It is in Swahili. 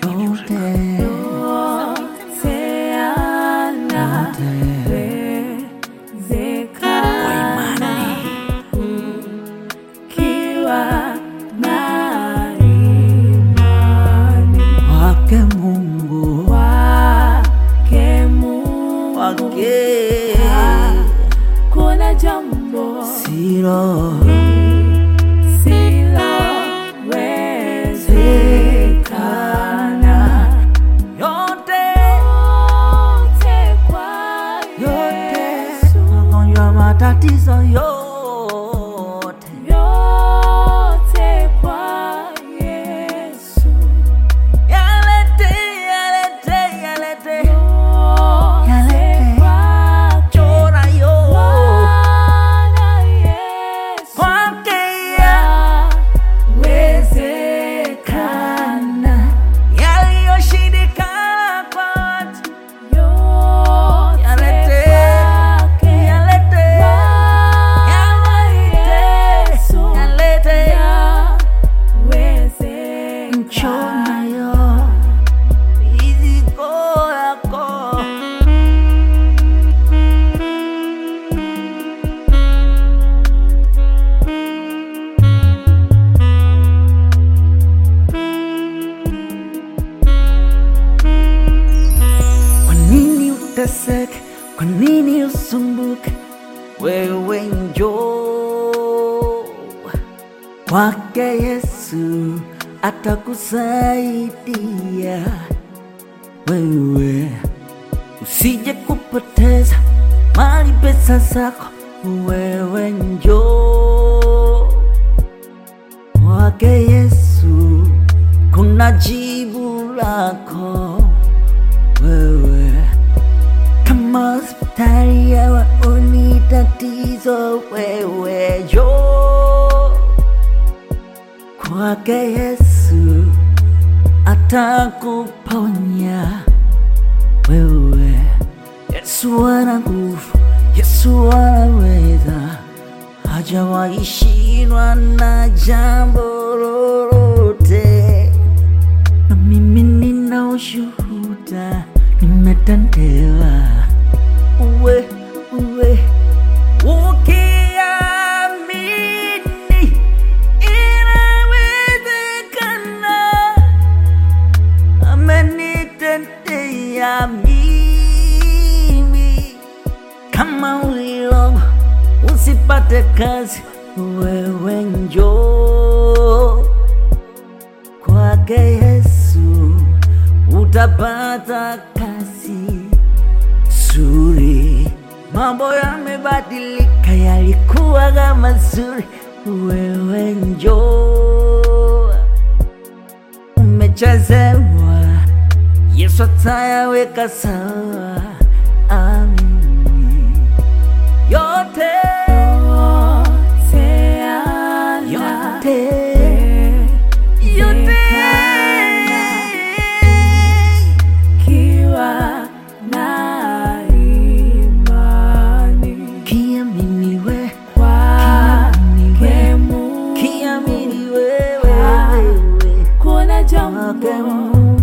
yote yote yanawezekana ukiwa na imani wake Mungu kwake Mungu. wake Kuna jambo silo silowezekana yote yote kwa yote Yesu. magonjwa matatizo yote yote kwa Yesu. yalete yalete yalete Yote Yalete. kwake chora yo Bwana Yesu. kwake Yawezekana. yaliyoshindikana kwa watu Yote Yalete. kwake yalete Bwana Yesu. yalete Yawezekana. chona yo iziko yako Kwa nini uteseke? Kwa nini usumbuke? Wewe njoo kwake Yesu, atakusaidia wewe, usije kupoteza mali pesa zako. Wewe njoo kwake Yesu, kuna jibu lako wewe kama hospitali hawaoni tatizo, wewe jo kwake Yesu atakuponya wewe. Yesu ana nguvu, Yesu anaweza, hajawahi shindwa na jambo lolote na mimi nina ushuhuda, nimetendewa. Uwe uwe ukiamini, inawezekana. Amenitendea mimi, kama ulilogwa usipate kazi, wewe njoo kwake Yesu utapata kazi nzuri. Mambo yamebadilika, yalikuwa kama mazuri, wewe njoo, umechezewa, Yesu atayaweka sawa. Amini yote Yote yote yote Kiwa na imani kiaminiwe kwake Mungu. kiamini wewe wewe Kuna wake jambo Mungu